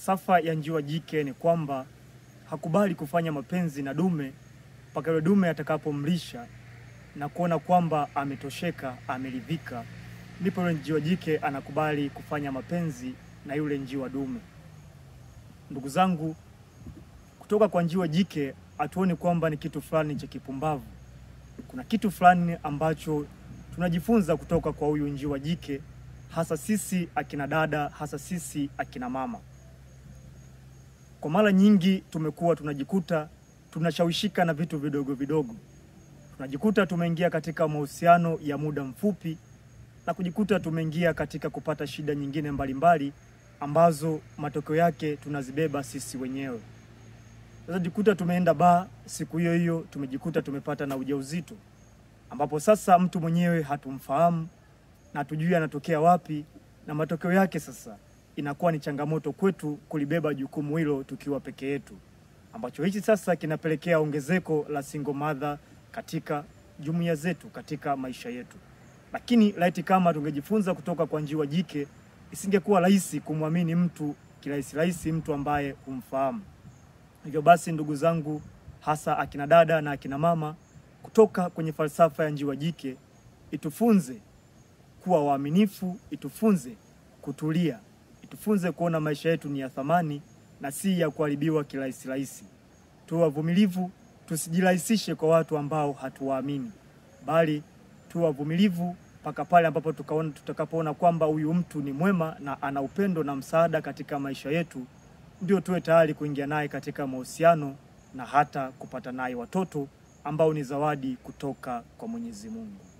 Falsafa ya njiwa jike ni kwamba hakubali kufanya mapenzi na dume mpaka yule dume atakapomlisha na kuona kwamba ametosheka, ameridhika, ndipo yule njiwa jike anakubali kufanya mapenzi na yule njiwa dume. Ndugu zangu, kutoka kwa njiwa jike hatuoni kwamba ni kitu fulani cha kipumbavu. Kuna kitu fulani ambacho tunajifunza kutoka kwa huyu njiwa jike, hasa sisi akina dada, hasa sisi akina mama. Kwa mara nyingi tumekuwa tunajikuta tunashawishika na vitu vidogo vidogo, tunajikuta tumeingia katika mahusiano ya muda mfupi na kujikuta tumeingia katika kupata shida nyingine mbalimbali ambazo matokeo yake tunazibeba sisi wenyewe. Sasa jikuta tumeenda baa siku hiyo hiyo, tumejikuta tumepata na ujauzito, ambapo sasa mtu mwenyewe hatumfahamu na hatujui anatokea wapi, na matokeo yake sasa inakuwa ni changamoto kwetu kulibeba jukumu hilo tukiwa peke yetu, ambacho hichi sasa kinapelekea ongezeko la single mother katika jumuiya zetu, katika maisha yetu. Lakini laiti kama tungejifunza kutoka kwa njiwa jike, isingekuwa rahisi kumwamini mtu kirahisi rahisi, mtu ambaye humfahamu. Hivyo basi, ndugu zangu, hasa akina dada na akina mama, kutoka kwenye falsafa ya njiwa jike itufunze kuwa waaminifu, itufunze kutulia, itufunze kuona maisha yetu ni ya thamani na si ya kuharibiwa kirahisi rahisi. Tuwe wavumilivu, tusijirahisishe kwa watu ambao hatuwaamini, bali tuwe wavumilivu mpaka pale ambapo tukaona tutakapoona kwamba huyu mtu ni mwema na ana upendo na msaada katika maisha yetu, ndio tuwe tayari kuingia naye katika mahusiano na hata kupata naye watoto ambao ni zawadi kutoka kwa Mwenyezi Mungu.